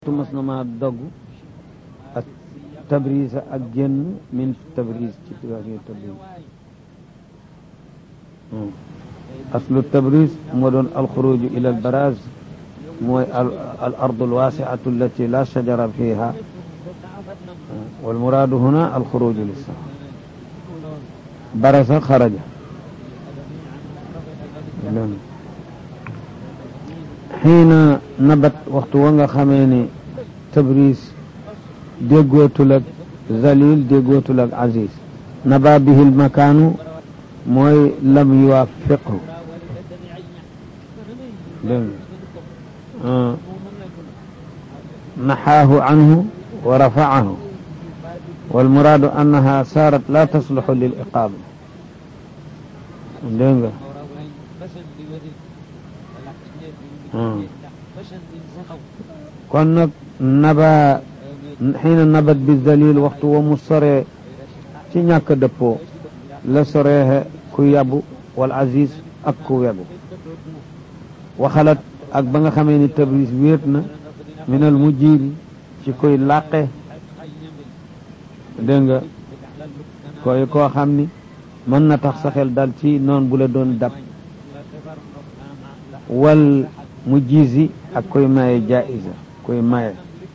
mas na maa dogg ak tabriz ak génn min tabriz ci situation tabriz aslu tabriz moo doon alxuruju ila al baraz mooy al ardu alwaasiatu allati la shajara fiha والمراد هنا الخروج للسفر برز خرج حين نبت وقت وانغا خميني تبريز ديغوتو لك ذليل ديغوتو لك عزيز نبا به المكان موي لم يوافقه آه. نحاه عنه ورفعه والمراد أنها صارت لا تصلح للإقامة دينغا كون نبا حين نبت بالذليل وقت ومصري ci ñàkk dëppoo la soreexe ku yabu wal aziz ak ku yabu waxalat ak ba nga xamee ni tabris wéet na minal mujjiri ci koy làqe dégg nga koy koo xam ni mën na tax sa xel dal ci noon bu la doon dab wal mu jiisi ak koy maye jaiza koy maye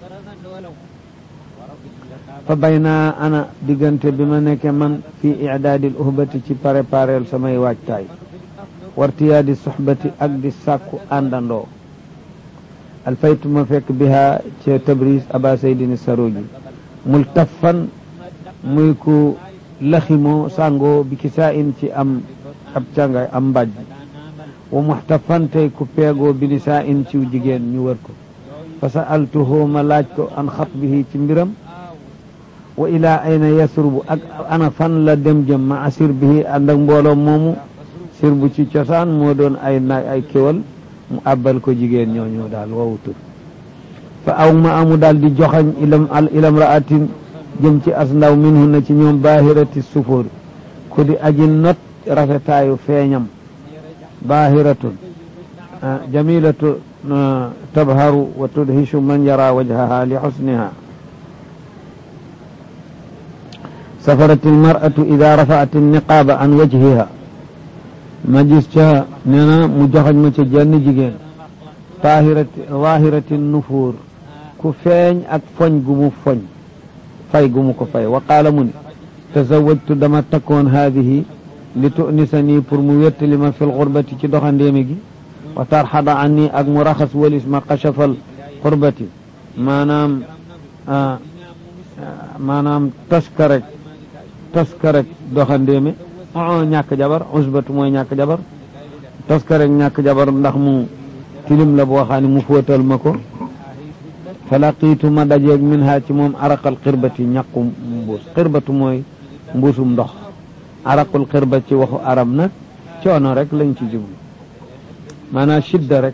fa bay naa ana diggante bi ma nekke man fii idaadil uhbati ci préparel samay waajtaay wartiyaadi soxbati ak di sàkku àndandoo alfaytu ma fekk biha ca tabris aba saydini saroji multafan muy ku laximoo sàngoo bi kisaa in ci am ab càngay am mbàjj wa muxtafan tey ku peegoo bi nisaa in ciw jigéen ñu wër ko fa sa'altuhu ma laaj ko an xatbihi ci mbiram wa ilaa ayna yasrubu ak ana fan la dem jëm ma asir bihi ànd ak mbooloo moomu sir bu ci cosaan moo doon ay naag ay kéwal mu àbbal ko jigéen ñooñu daal wowutul fa aw ma amu daal di joxañ ilam al ilam raatin jëm ci as ndaw minhu na ci ñoom baahirati sufóor ku di aji not rafetaayu feeñam baahiratun jamilatu tabharu wa tudhishu man yara wajhaha li xusniha safarat almaratu ida rafaat alniqaaba an wajhiha ma gis ca nee na mu joxañ ma ca jenn jigéen taahirati waahirati nufuur ku feeñ ak foñ gu mu foñ fay gu mu ko fay wa qaala mu ni tazawajtu dama takkoon haadihi li tunisa nii pour mu wettali ma fi lxurbati ci doxandéeme gi wa tarxada an nii ak mu raxas walis ma xachafal xurbati maanaam maanaam taskarek taskarek doxandéeme o ñàkk jabar usbatu mooy ñàkk jabar taskarek ñàkk jabar ndax mu tilim la boo xam ne mu fóotal ma ko fa laqiitu ma dajeeg min ha ci moom araqal xirbati ñàqu mbuus xirbatu mooy mbuusum ndox araqul xirba ci waxu arab nag coono rek lañ ci jublu maanaam shidda rek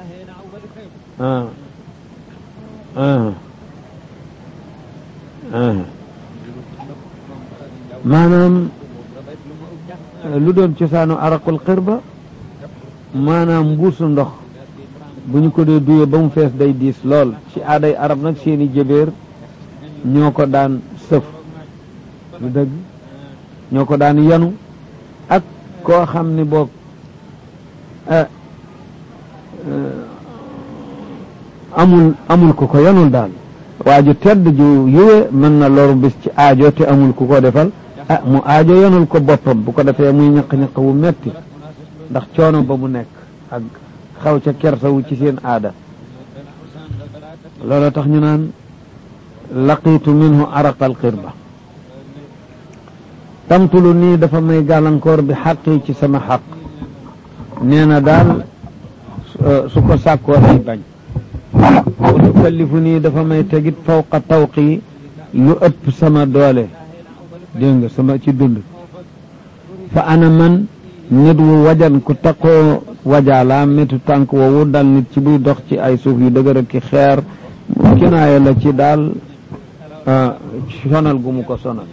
maanaam lu doon cosaanu araqul xirba maanaam mbuusu ndox bu ñu ko dee duyee ba mu fees day diis lool ci aaday arab nag seeni jëbeer ñoo ko daan sëf lu dëgg ñoo ko daan yanu ak koo xam ni boog amul amul ku ko yanul daal waaju tedd ju yëwe mën na loru bis ci aajo te amul ku ko defal ah mu aajo yanul ko boppam bu ko defee muy ñaq-ñaq wu metti ndax coono ba mu nekk ak xaw ca kersawu ci seen aada loolu tax ñu naan laqiitu minhu araqal xirba tamtulu nii dafa may gàllankoor bi xaqi ci sama xaq nee na daal su ko sàkkoo day bañ wa tukallifu nii dafa may tegit fawqa tawqi lu ëpp sama doole dégg nga sama ci dund fa ana man nit wu wajan ku takkoo wajaalaa métu tànk woowu dal nit ci buy dox ci ay suuf yu dëgër ak ki xeer kinaaya la ci daal sonal gu mu ko sonal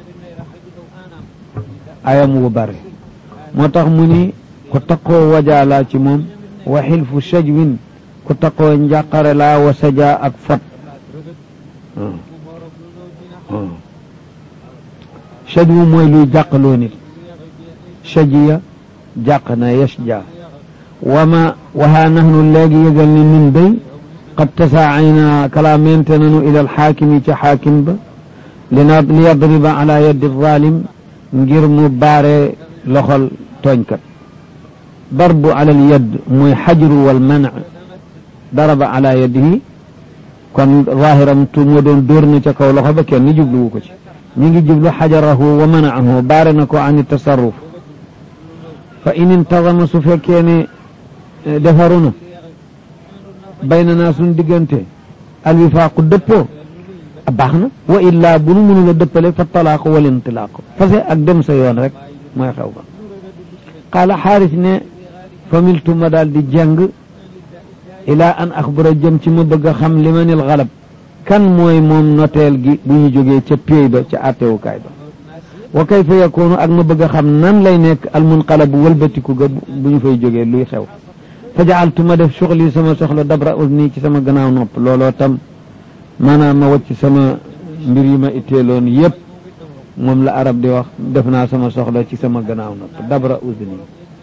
ayam wu bare moo tax mu ni ku takkoo wajaalaa ci moom wa xilfu shajwin ku takkoo njàqare laa wa saja ak fot shajwu mooy luy jàqaloo nit shajiya jàq na yashja wama wahaa nahnu léegi yëgal ni nun day qad tasaacayna kalaamente nanu ila alxaakimi ca xaakim ba lina li yadriba ala yaddi zalim ngir mu baare loxol tooñkat darbu ala alyad mooy xajru wal manc daraba ala yadihi kon zahiram tu moo doon dóor na ca kaw loxo ba kenn jubluwu ko ci ñi ngi jublu xajarahu wa manacahu baare na ko an tasarruf fa in intazama su fekkee ne defaru na bayna naa suñ diggante alwifaaqu dëppoo baax na wa illaa bu nu mënul a dëppale fa talaaqu wal intilaaqu fase ak dem sa yoon rek mooy xew ba qaala xaaris ne familtu ma daal di jàng ilaa an axbara jëm ci ma bëgg a xam li manil xalab kan mooy moom noteel gi bu ñu jógee ca péey ba ca àttewukaay ba wa kayfa yakoonu ak ma bëgg a xam nan lay nekk almunqalabu wëlbatiku ga bu ñu fay jógee luy xew fa jaaltu ma def suxli sama soxla dabra usni ci sama gannaaw nopp looloo tam maanaam ma wacc sama mbir yi ma itteeloon yépp moom la arab di wax def naa sama soxla ci sama gannaaw nopp dabra usni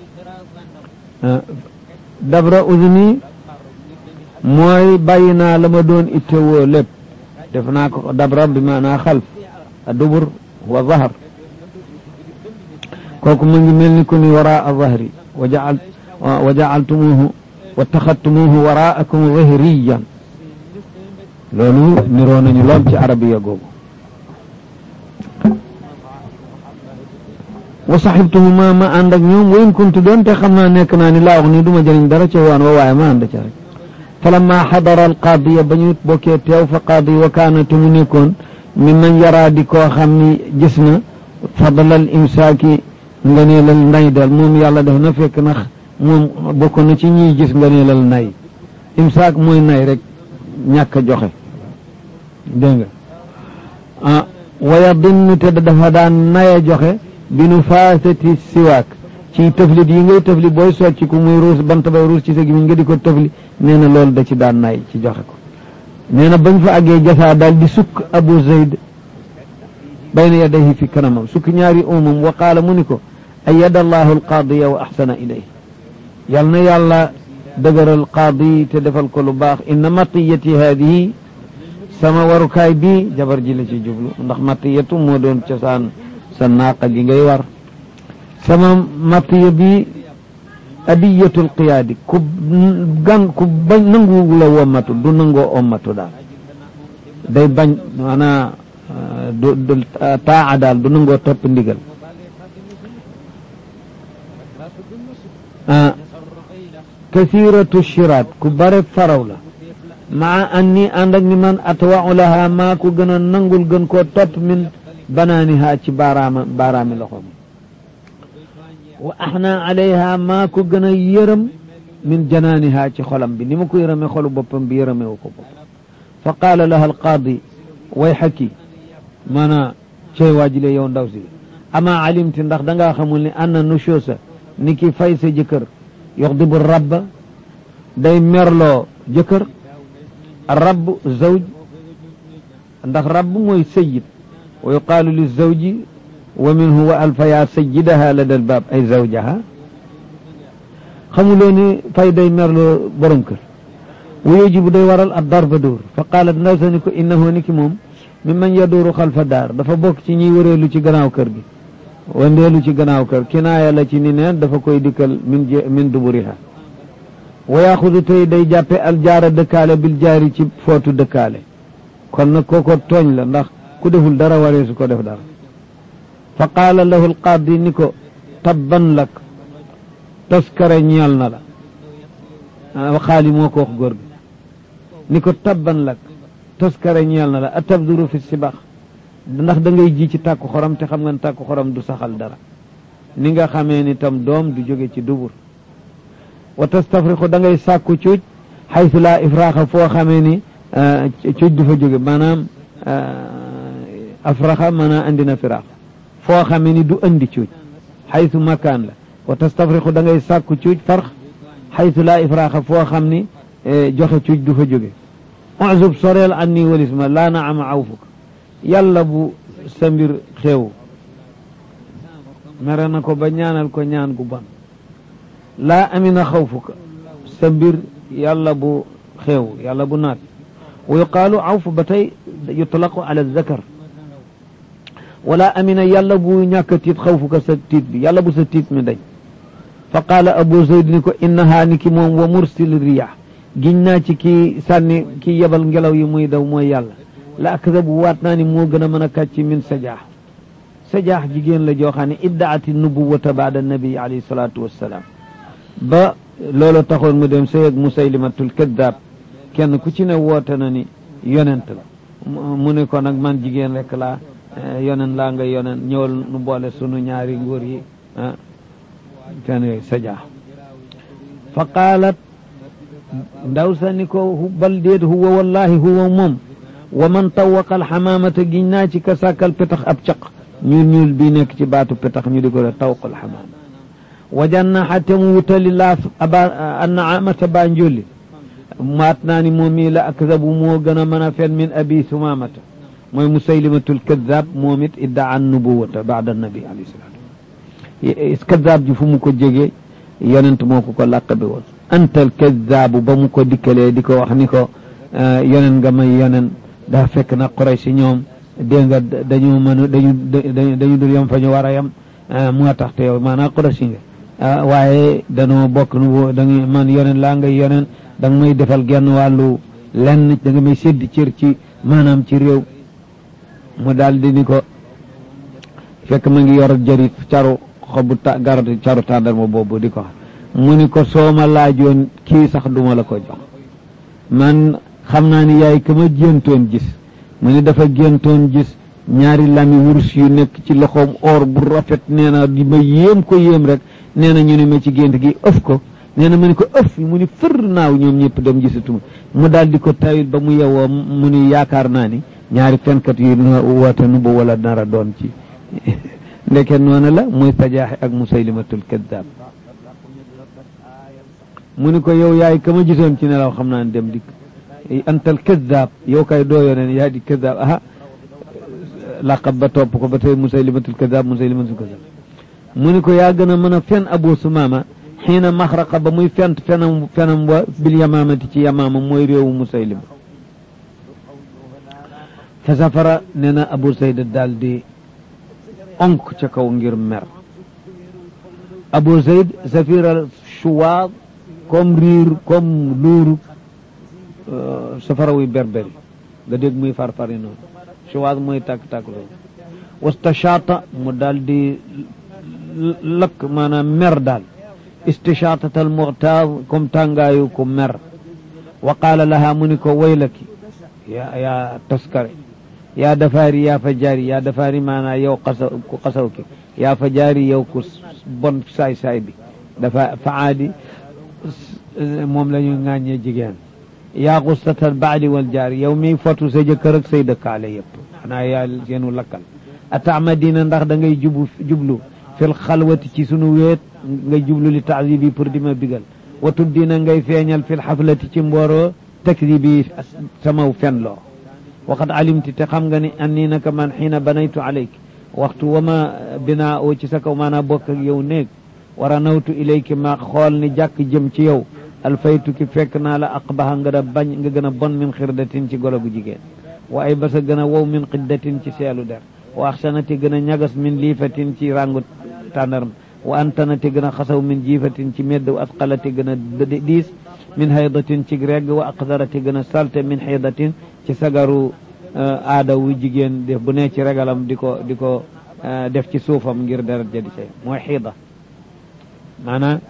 dabra usni mooy bàyyi naa la ma doon ittewoo lépp def naa ko dabra bi maanaa xalf a dubur wa zahar kooku mu ngi mel ni ku ni waraa zahri wa jaal wa jaaltumuuhu wa taxadtumuuhu waraakum zahriyan loolu niroo nañu lool ci arabiya googu wa saxibtuhuma ma ànd ak ñoom wa in kuntu doon te xam naa nekk naa ni laa wax ni du ma jëriñ dara ca waan wa waaye ma ànd ca rek falamma xadara alqaadiya ba ñu bokkee teew fa qaadi wa kaana te mu nekkoon mi man yaraa di koo xam ni gis na fadlal imsaaki nganeelal nay dal moom yàlla def na fekk na moom bokk na ci ñiy gis nganeelal nay imsaak mooy nay rek ñàkk a joxe dégg nga ah waya dinn te dafa daan naya joxe bi nu faasati siwaak ci tëflit yi ngay tëfli booy socc ku muy ruus bant bay ruus ci sa gi nga di ko tëfli nee na loolu da ci daan nay ci joxe ko nee na bañ fa àggee jasaa daal di sukk abu zayd bayna yadayhi fi kanamam sukk ñaari umam wa qaala mu ni ko ayada allahu alqaadiya wa axsana ilayhi yal na yàlla dëgëral qaadi te defal ko lu baax inna matiyati haadihi sama warukaay bi jabar ji la ci jublu ndax matiyatu moo doon cosaan sa naaqa gi ngay war sama matiya bi adiyatul qiyaadi ku gan ku bañ nangu la wommatu du nangoo ommatu daal day bañ maanaa du du taa daal du nangoo topp ndigal kasiratu shiraat ku bare faraw la maa anni ànd ak ni man atwau laha maa ko gën a nangul gën koo topp min banaaniha ci baaraama baaraami loxoom wa axna alayha maa ko gën a yërëm min janaaniha ci xolam bi ni ma ko yërëme xolu boppam bi yërëmewu ko bopp fa qaala laha alqaadi way xakki maanaa cey waajile yow ndaw si ama alimti ndax dangaa xamul ni anna nushoosa ni ki fay sa jëkkër yuxdibu rabba day merloo jëkkër rabb zawj ndax rabb mooy sayid wa yuqaalu li zawji wa minhu wa alfa yaa sayidaha lada albaab ay zawjaha xamuloo ni fay day merloo borom kër wa yajibu day waral ab darba dóor fa qaalat ndaw sa ni ko innahu ni ki moom mi man yaduuru xalfa daar dafa bokk ci ñiy wëreelu ci gannaaw kër gi wandeelu ci gannaaw kër kinaaya la ci ni neen dafa koy dikkal min min duburiha wa yaxudu tey day jàppe aljaara dëkkaale bil jaari ci footu dëkkaale kon nag kooko tooñ la ndax ku deful dara waree su ko def dara fa qaala lahu alqaadi ni ko tabban lak taskare ñeel na la xaali moo ko wax góor gi ni ko tabban lak taskare ñeel na la a tabduru fi sibax ndax da ngay ji ci tàkku xorom te xam nga ne tàkku xorom du saxal dara ni nga xamee ni tam doom du jóge ci dubur wa tastafriqu da ngay sàkku cuuj xaytu laa ifraaxa foo xamee ni cuuj du fa jóge maanaam afraxa maanaam andi na firaax foo xamee ni du andi cuuj xaytu makaan la wa tastafriqu da ngay sàkku cuuj farx xaytu laa ifraaxa foo xam ni joxe cuuj du fa jóge uzub soreel an nii walis ma laa na ama awfuka yàlla bu sa mbir xew mere na ko ba ñaanal ko ñaan gu bon laa amina xawfuka sa mbir yàlla bu xew yàlla bu naat wa yuqaalu awfu ba tey yutlaqu ala zakar wala amina yàlla bu ñàkk a tiit xawfuka sa tiit bi yàlla bu sa tiit mi dañ fa qaala abu zayd ni ko innahaa ni ki moom wa mursil riyah giñ naa ci kii sànni kii yebal ngelaw yi muy daw mooy yàlla la akdabu waat naa ni moo gën a mën a kàcc min sajaax sajaax jigéen la joo xam ne iddaati nubuwata baada nabi alayhi salaatu wassalaam ba loolu taxoon mu dem sëy ak musaylimatul kaddaab kenn ku ci ne woote na ni yonent la mu ne ko nag man jigéen rek laa yonen laa nga yonen ñëwal nu boole sunu ñaari nguur yi ah ten yooyu sajaax fa qaalat ndaw sa ni ko bal déet huwa wallahi huwa moom wa man tawaqa alxamaamata giñ naa ci ka sàkkal petax ab caq ñuul ñuul bii nekk ci baatu petax ñu di ko def tawqa alxamaama wajannaxa te mu wutali laaf aba annaamata baa njolli maat naa ni moom mii la akzabu moo gën a mën a fen min abi sumaamata mooy musaylimatul kaddaab moom it iddaa an nubuwata baada nabi alayhi salaatu kaddaab ji fu mu ko jege yonent moo ko ko làqabe woon antal kaddaabu ba mu ko dikkalee di ko wax ni ko yonen nga may yonen daa fekk na Quraysh si ñoom dégg nga dañu mën dañu dañu dul yem fa ñu war a yem moo tax te yow maanaam Quraysh nga waaye danoo bokk nu da nga man yonen laa ngay yonen da nga may defal genn wàllu lenn da nga may séddi cër ci maanaam ci réew mu daal di ni ko fekk ma ngi yor jëri caru xobu ta garatu caru tàndarma boobu di ko mu ni ko soo ma laajoon kii sax duma la ko jox man xam naa ni yaay ka ma géntoon gis mu ni dafa géntoon gis ñaari lami wurus yu nekk ci loxoom or bu rafet nee na di ma yéem ko yéem rek nee na ñu ne ma ci gént gi ëf ko nee na ma ni ko ëf mu ni fër naaw ñoom ñëpp dem gisatuma mu daal di ko tawil ba mu yewoo mu ni yaakaar naa ni ñaari fenkat yu woote nu ba wala nara doon ci ndeke noonu la muy tajaaxe ak musaylimatul kaddaab mu ni ko yow yaay ka ma gisoon ci nelaw xam naa ne dem dikk antal kaddaab yow kay doo yoneen yaa di kaddaab aha laqab ba topp ko ba tey musaylimatul kaddaab musaylimatul kaddaab mu ni ko yaa gën a mën a fen abu sumaama xiina maxraqa ba muy fent fenam fenam wa bil yamaamati ci yamaama mooy réewu musaylima fa safara nee na abu sayda daal di onk ca kaw ngir mer abu zayd safira shuwaad comme riir comme luuru safara wuy berberi nga dégg muy farfari noonu shuwaad mooy tàkk-tàkk loolu wastashaata mu daal di lakk maanaam mer daal istishaatatal muxtaar comme tàngaayu ku mer wa qaala laha mu ni ko waylaki yaa yaa taskare yaa dafaari yaa fa jaari yaa dafaari maanaa yow xasaw ku xasaw ki yaa fa jaari yow ku bon saay-saay bi dafa faadi moom la ñu ŋàññee jigéen yaa xustatal baadi wal jaari yow miy fotu sa jëkkër ak say dëkkaale yëpp xanaa yaa seenu lakkal ataamadina ndax da ngay jubu jublu fil xalwati ci sunu weet ngay jublu li taasibi pour di ma bigal watu dina ngay feeñal fil xaflati ci mbooroo takdibi samaw fen loo waxat alimti te xam nga ni anni naka man xiina banaytu alayk waxtu wa ma binaa oo ci sa kaw maanaa bokk ak yow néeg war a nawtu ilayki ma xool ni jàkk jëm ci yow alfaytu ki fekk naa la aqbaha nga da bañ nga gën a bon min xirdatin ci golo gu jigéen wa ay basa gën a wow min xiddatin ci seelu der wa axsanati gën a ñagas min liifatin ci rangu tàndarm wa antanati gën a xasaw min jiifatin ci medd wa asqalati gën a diis min haydatin ci regg wa aqdarati gën a salte min haydatin ci sagaru aada wu jigéen def bu ne ci regalam di ko di ko def ci suufam ngir deret ja di say mooy xiida maanaam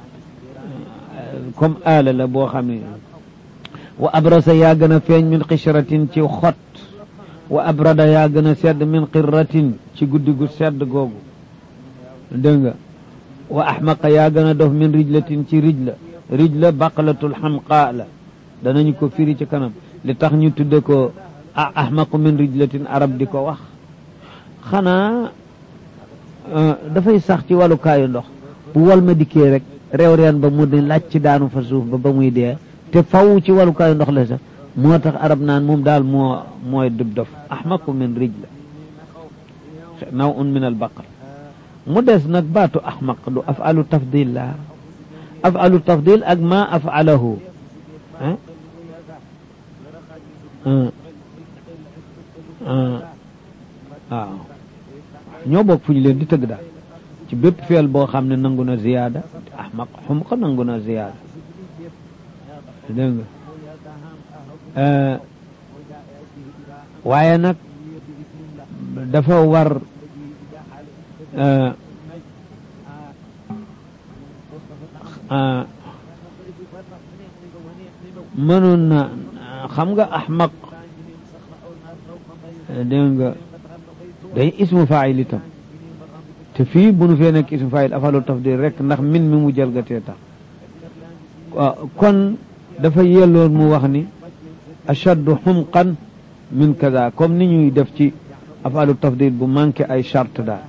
comme aala la boo xam ne wa abrasa yaa gën a feeñ min xishratin ci xot wa abrada yaa gën a sedd min qirratin ci guddi gu sedd googu dégg nga wa axmaqa yaa gën a dof min rijlatin ci rijla rijla baqlatul xamqaa la danañu ko firi ci kanam li tax ñu tudde ko ahmaqu min rijlatin arab di ko wax xanaa dafay sax ci wàllukaayu ndox bu wal ma dikkee rek réew reen ba mu di laaj ci daanu fa suuf ba ba muy dee te faw ci wàllukaayu ndox la sax moo tax arab naan moom daal moo mooy dub dof ahmaqu min rijla naw un min al baqar mu des nag baatu ahmaq du afalu tafdil la afalu tafdil ak ma afalahu waaw ñoo bokk fu ñu leen di tëgg daal ci bépp feel boo xam ne nangu na ziyaada ahmaq xumq nangu na ziyaada dégg nga waaye nag dafa war mënoon na xam nga ahmaq dégg nga day ismu faayil itam te fii bu nu fee nekk ismu faayil afalu tafdil rek ndax min mi mu jalgatee tax kon dafa yelloon mu wax ni ashaddu xumqan min kaza comme ni ñuy def ci afalu tafdil bu manqué ay charte daal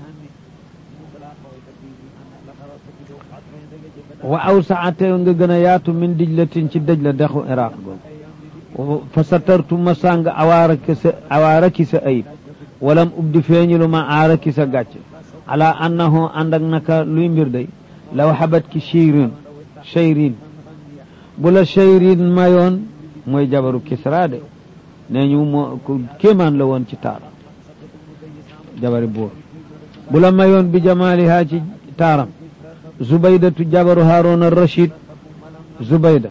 wa awsaate nga gën a yaatu min dijlatin ci dëj la dexu iraq googu fa satartu ma sàng awaaraki sa awaaraki sa ayib walam ubdi feeñilu ma aaraki sa gàcc ala annahu ànd ak naka luy mbir day law xabat ki cheyrin cheyrin bu la cheyrin mayoon mooy jabaru kisra de nee ñu moo kéemaan la woon ci taar jabari buur bu la mayoon bi jamaalihaa ci taaram zubaydatu jabaru haaruna rachid zubayda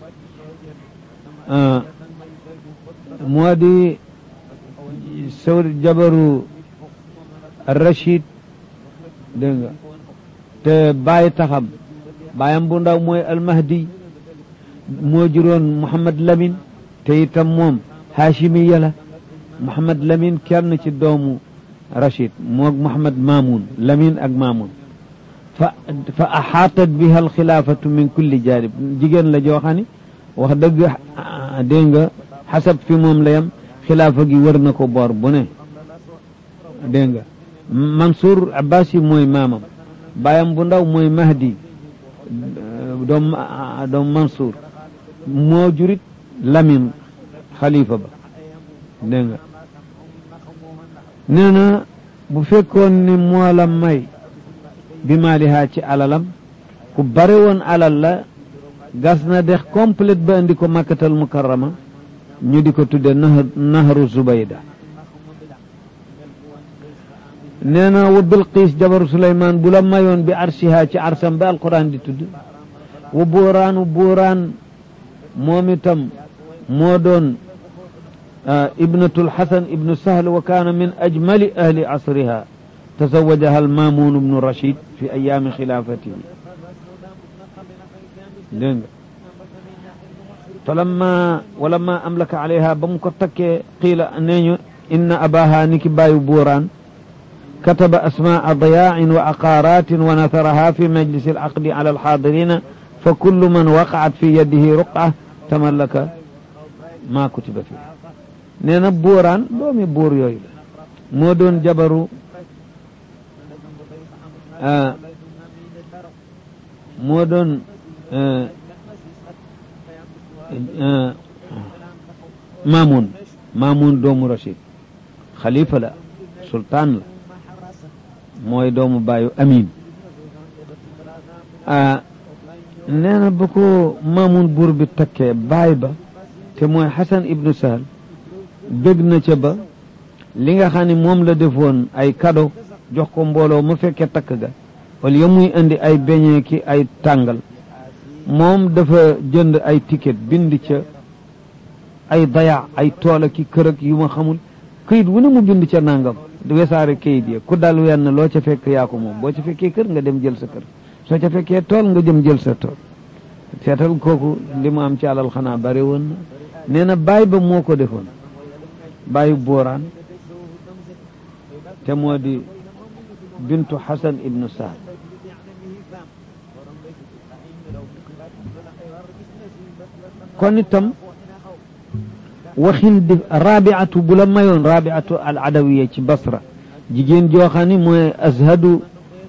moo di saw jabaru rachid dégg nga te bàyyi taxam bàyyam bu ndaw mooy almahdi moo juróon Mouhamad Lamine te itam moom Hachimi yàlla Mouhamad Lamine kenn ci doomu Rachid moog Mouhamad Mamoun Lamine ak Mamoun fa fa axaatat biha alxilaafatu min kulli jaanib jigéen la joo xam ne wax dëgg dégg nga xasab fi moom la yam xilaafa gi wër na ko boor bu ne dégg nga Mansour Abbas yi mooy maamam baayam bu ndaw mooy Mahdi doom doom Mansour moo jurit Lamine xalifa ba dégg nga nee na bu fekkoon ni moo la may bi maalihaa ci alalam ku bare woon alal la gas na dex complète ba indi ko makkatal mukarrama ñu di ko tudde nahru zubayda nee na wa bilqiis jabaru suleymaan bu la mayoon bi arshiha ci arsam ba alquran di tudd wa buuraanu buuraan moom itam moo doon ibnatul xasan ibnu sahl wa kaana min ajmali ahli asriha tazawajaha almamun ibnu rachid fi ayaami xilaafatihi dégg nga falamma walamma amlaka alayha ba mu ko takkee qiila nee ñu inna abaha niki bàyyu buuraan kataba asmaa diyaain wa aqaaratin wa nasaraha fi majlisi alaqdi ala alxaadirina fa kullu man waqaat fi yadihi ruqa tamallaka maa kutiba fi nee na buuraan doomi buur yooyu la moo doon jabaru moo doon Maamun Maamun doomu Rachid xalifa la sultaan la mooy doomu baayu Amin nee na ba ko Maamun buur bi takkee baay ba te mooy Xasan ibnu Sahal bëgg na ca ba li nga xam ne moom la defoon ay cadeau jox ko mbooloo mu fekkee takk ga wala ya muy indi ay beñee ki ay tàngal moom dafa jënd ay ticket bind ca ay daya ay tool ki kër ak yu ma xamul këyit wu ne mu bind ca nangam wesaare këyit ya ku dal wenn loo ca fekk yaa ko moom boo ca fekkee kër nga dem jël sa kër soo ca fekkee tool nga jëm jël sa tool seetal kooku li mu am ci alal xanaa bari woon na nee na baay ba moo ko defoon baayu booraan te moo di bintu Xasan ibnu Saad kon itam waxin di rabiatu bu la mayoon rabiatu al adawiya ci basra jigéen joo xam ni mooy azhadu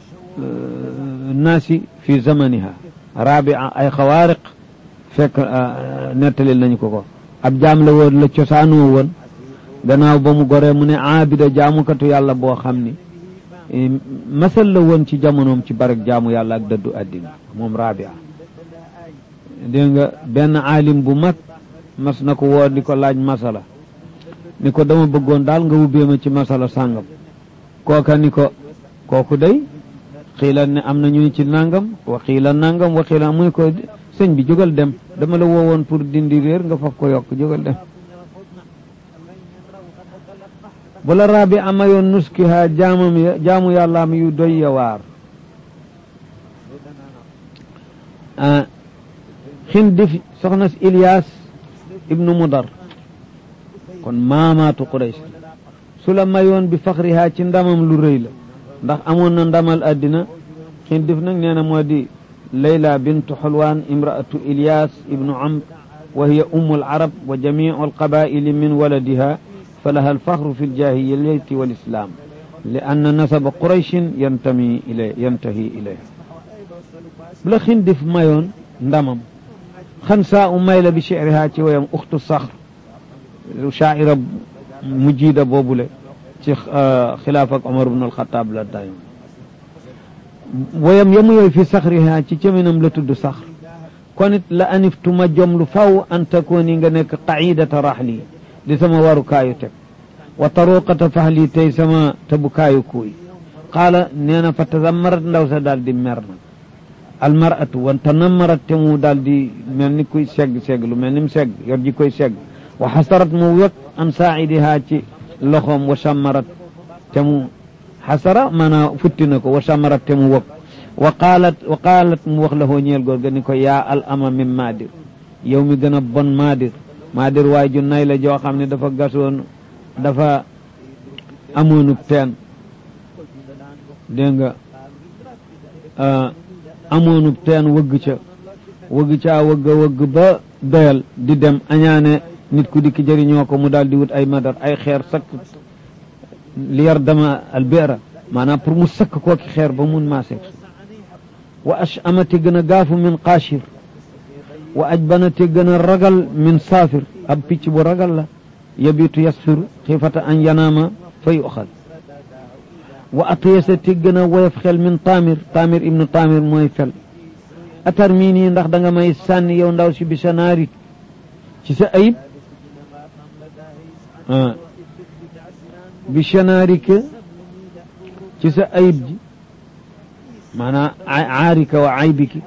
naasi fi zamaniha rabia ay xawaariq fekk nettalil nañu ko ko ab jaam la woon la cosaanoo woon gannaaw ba mu goree mu ne aabida jaamukatu yàlla boo xam ni masal la woon ci jamonoom ci barek jaamu yàlla ak dëddu àddina moom rabia dégg nga benn aalim bu mag mas na ko woo di ko laaj masala ni ko dama bëggoon daal nga wubbee ma ci masala sàngam kooka ni ko kooku day xiila ne am na ñu ni ci nangam wa xiila nangam wa xiila muy ko sëñ bi jógal dem dama la woowoon pour dindi réer nga faf ko yokk jógal dem bu la raabi amayoon nuskiha jaamam ya jaamu yàllaam yu doy ya waar xindif soxna si Ilias ibnu Mudar kon maamaatu Quraysh su la mayoon bi faxriha ci ndamam lu rëy la ndax amoon na ndamal àddina xindif nag nee na moo di Layla bintu Xulwaan imraatu Ilias ibnu Amr wa hiya ummu al-arab wa jamiicu al-qabaa'ili min waladiha فلها الفخر في الجاهلية والإسلام لأن نسب قريش ينتمي إليه ينتهي إليه بلا خندف مايون ndamam خنساء ميل بشعرها ويم أخت الصخر شاعرة مجيدة بوبولة خلافة عمر بن الخطاب لا دايم ويم يمي في صخرها تشمنم لتد صخر كنت لأنفت مجمل فو أن تكوني قعيدة رحلي di sama warukaayu teg wa taruqata fahli tey sama tabukaayu kuuy qaala nee na fa tazammarat ndaw sa daal di mer na almaratu wa tanammarat te mu daal di mel ni kuy segg segg lu mel ni mu segg yor ji koy segg wa xasarat mu wekk an saa'idihaa ci loxoom wa sammarat te mu xasara maanaam futti na ko wa sammarat te mu wekk wa qaalat wa qaalat mu wax la hoo ñeel góor ga ni ko yaa al ama min maadir yow mi gën a bon maadir maadir waay ju nay la joo xam ne dafa gasoon dafa amoonub teen dégg nga amoonub teen wëgg ca wëgg caa wëgg wëgg ba doyal di dem añaane nit ku dikk jëriñoo ko mu daal di wut ay madar ay xeer sakk li yar dama albera maanaam pour mu sakk kooki xeer ba mun maa seeg wa ash amati gën a gaafu min qaashir wa ajbana te gën a ragal min saafir ab picc bu ragal la yabitu yasfiru xiifata an yanaama fa yuxal wa atiyasa te gën a woyof xel min taamir taamir ibnu taamir mooy fel atar mii nii ndax da nga may sànni yow ndaw si bi sa naari ci sa ayib bi sanaarika ci sa ayib ji maanaam aarika wa aybiki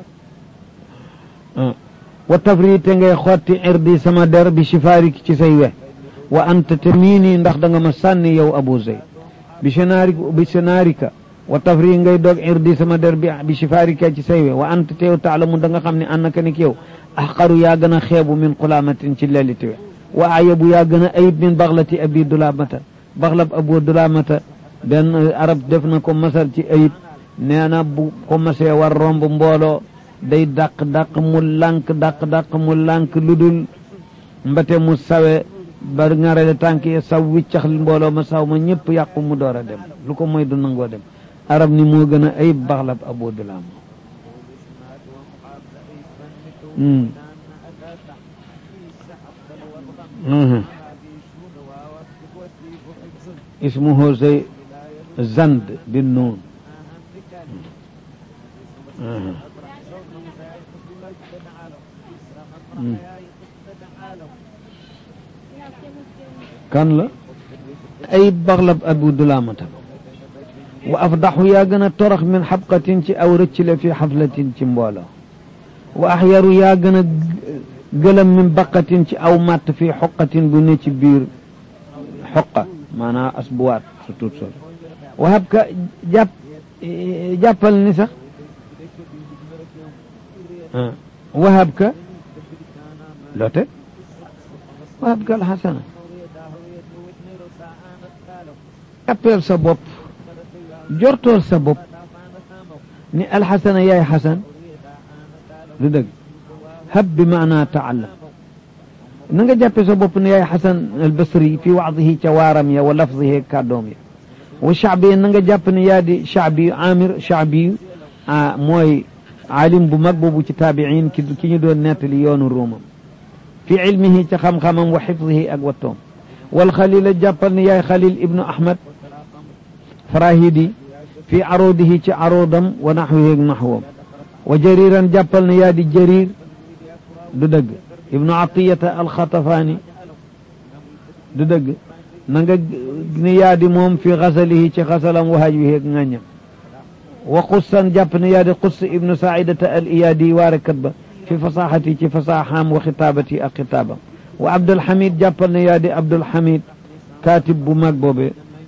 wa tafri te ngay xotti irdi sama der bi sifaariki ci say we wa anta te mii nii ndax da nga ma sànni yow abu zey bi sanaarika bi sanaarika wa tafri ngay doog irdi sama der bi bi sifaarika ci say we wa anta te yow taalamu da nga xam ne annaka nik yow axqaru yaa gën a xeebu min xulaamatin ci leliti we wa ayabu yaa gën a ayib min baxlati abi dulaamata baxlab abu dulaamata benn arab def na ko masal ci ayib nee na bu ko masee war romb mbooloo day dàq dàq mu lànk dàq dàq mu lànk lu dul mbate mu sawe ba ngarale tànk yi saw wiccax mbooloo ma saw ma ñëpp yàqu mu door a dem lu ko moy du nangoo dem arab ni moo gën a ayib baxlab abu dulaama اسمه زي زند بالنون كان لا أي بغلب أبو دلامة وأفضح يا جنا ترخ من حبقة أو رتشل في حفلة تموالا وأحير يا جنا قلم من بقة أو مات في حقة بنيت بير حقة maanaam asbuwaat su tuut sol wahab ka jàpp jàppal ni sax wahab ka loote wahab ka alxasana jàppeel sa bopp jortool sa bopp ni alxasana yaay xasan du dëgg hab bi maanaa taallam na nga jàppe sa bopp ne yaay xasan albasri fi waadihi ca waaram ya wa lafdihi kàddoom ya wa shaabi na nga jàpp ne yaa di shaabi amir shaabi mooy aalim bu mag boobu ci taabiin ki ki ñu doon nettali yoonu ruumam fi ilmihi ci xam-xamam wa xifdihi ak wattoom wal xalila jàppal ne yaay xalil ibnu ahmad farahidi fi arudihi ci arudam wa naxwihi ak naxwam wa jariran jàppal ne yaa di jarir du dëgg ibnu atiyata alxatafaani du dëgg na nga ne yaa di moom fi xasalihi ci xasalam wa hajwihi ak ŋàññam wa xussan jàpp ne yaa di xuss ibnu saidata al iyaadi waarekat ba fi fasaxati ci fasaxaam wa xitaabati ak xitaabam wa abdulhamid jàppal ne yaa di abdulhamid kaatib bu mag boobe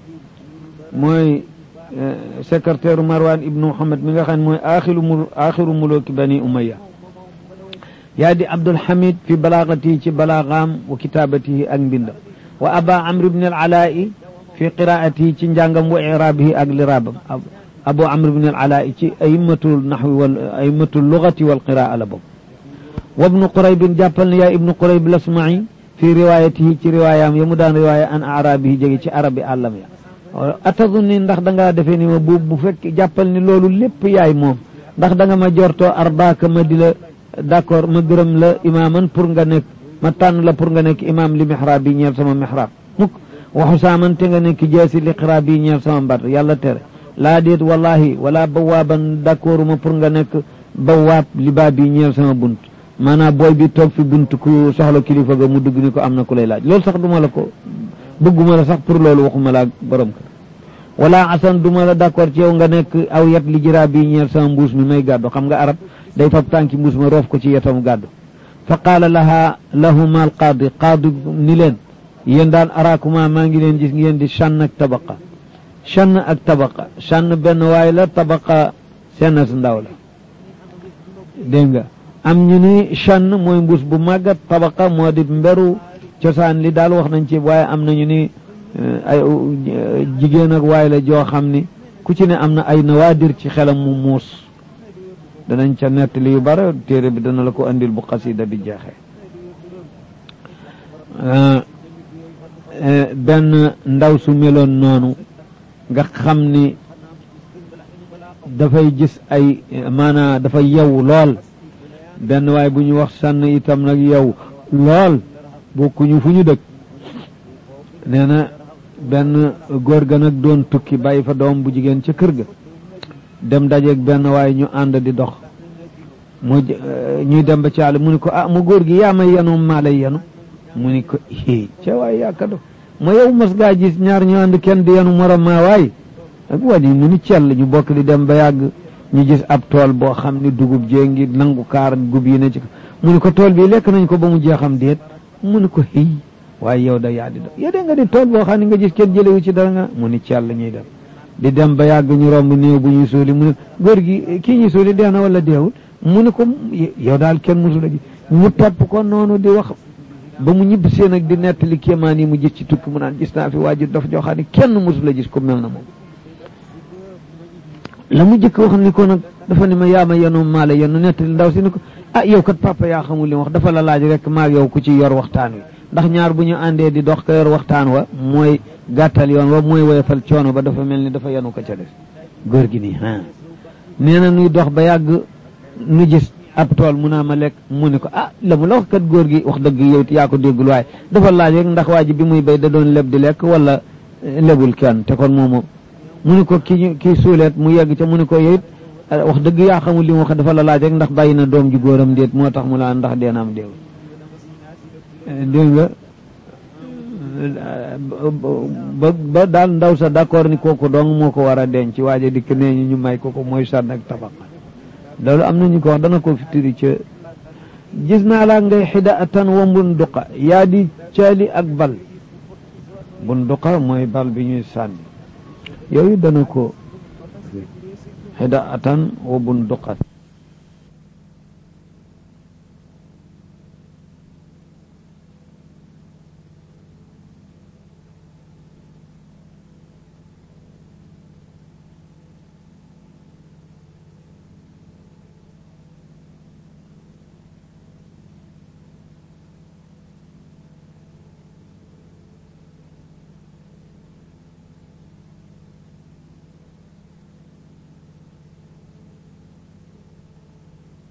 mooy secrétaire marwan ibnu muhammad mi nga xam ne mooy axiru mu axiru mulooki bani umaya yaa di abdulhamid fi balaagatihi ci balaagaam wa kitaabatihi ak mbindam wa aba amr ibn al alaa'i fi qiraatihi ci njàngam wa iraabihi ak liraabam abu amr ibn al alaa'i ci aimmatul naxwi wal aimmatul lugati wal qiraa la boobu wa ibnu quraybin jàppal ne yaa ibnu qurayb lasma'i fi riwaayatihi ci riwaayaam ya mu daan riwaaya an arabihi jóge ci arabi àllam ya atazunni ndax da ngaa defee ni ma bu bu fekk jàppal ni loolu lépp yaay moom ndax da nga ma jortoo arbaaka ma di la d'accord ma gërëm la imaaman pour nga nekk ma tànn la pour nga nekk imaam li mihraab bi ñeel sama mihraab mukk waxu saaman te nga nekk jeesi li xiraab bi ñeel sama mbat yàlla tere laa déet wallahi wala bawaaban d'accord ma pour nga nekk bawaab li baa bi ñeel sama bunt maanaam booy bi toog fi bunt ku soxla kilifa ga mu dugg ni ko am na ku lay laaj loolu sax duma la ko bëgguma la sax pour loolu waxuma la ak borom kër wala asan duma la d'accord ci yow nga nekk aw yet li jiraa bi ñeel sama mbuus mi may gàddu xam nga arab day fab tànki mbuus ma roof ko ci yetam gàddu fa qaala laha lahuma al qaadi qaadi ni leen yéen daan araakuma maa ngi leen gis ngeen di chann ak tabaqa chann ak tabaqa chann benn waay la tabaqa seenas ndaw la dégg nga am ñu ni chann mooy mbuus bu màggat tabaqa moo di mberu cosaan li daal wax nañ ci waaye am nañu ni ay jigéen ak waay la joo xam ni ku ci ne am na ay nawaadir ci xelam mu muus danañ ca nettali yu bare téere bi dana la ko andil bu xasida bi jeexee benn ndaw su meloon noonu nga xam ni dafay gis ay maanaa dafa yew lool benn waay bu ñu wax sànn itam nag yew lool bokkuñu fu ñu dëkk nee na benn góor ga nag doon tukki bàyyi fa doom bu jigéen ca kër ga dem dajeeg benn waaye ñu ànd di dox mu ñuy dem ba ci àll mu ni ko ah mu góor gi yaa may yenu maa lay yenu mu ni ko i ca waay yaaka do ma yow mas gaa gis ñaar ñu ànd kenn di yenu morom maa waay ak wàññi mu ni cell ñu bokk di dem ba yàgg ñu gis ab tool boo xam ni dugub jee ngi nangu kaar gub yi ne ci mu ni ko tool bi lekk nañ ko ba mu jeexam déet mu ni ko xëy waaye yow da yaa di do yow de nga di tool boo xam ne nga gis kenn jëlewu ci dara nga mu ni cell ñuy dem di dem ba yàgg ñu romb néew bu ñuy suuli mu ne góor gi kii ñuy suuli dee na wala deewul mu ne ko yow daal kenn musula gis mu topp ko noonu di wax ba mu ñibb seen ak di nettali kéemaan yi mu gis ci tukki mu naan gis naa fi waajur dafa joo xam ne kenn musula gis ko mel na moom la mu jëkk wax ni ko nag dafa ne ma yaa ma yenu maa la yenu nettali ndaw si ni ko ah yow kat papa yaa xamul li wax dafa la laaj rek maag yow ku ci yor waxtaan wi ndax ñaar bu ñu àndee di dox ka yor waxtaan wa mooy gàttal yoon wa mooy woyofal coono ba dafa mel ni dafa yenu ko ca des góor gi nii ah nee na nuy dox ba yàgg nu gis ab tool mu naa ma lekk mu ne ko ah la mu la wax kat góor gi wax dëgg yow yaa ko déggul waaye dafa laaj rek ndax waa ji bi muy béy da doon leb di lekk wala lebul kenn te kon moomu mu ne ko kii kii suuleet mu yegg ca mu ne ko yow wax dëgg yaa xamul li mu wax dafa la laaj rek ndax bàyyi na doom ju góoram déet moo tax mu laa ndax dee na am déew dégg nga ba ba daal ndaw sa d'accord ni kooku dong moo ko war a denc waaje dikk nee ñu ñu may kooku mooy sànn ak tabax loolu am na ñu ko wax dana ko fitiri ca gis naa laa ngay xida atan wa mbunduqa yaa di caali ak bal bunduqa mooy bal bi ñuy sànni yooyu dana ko xida atan wa bunduqat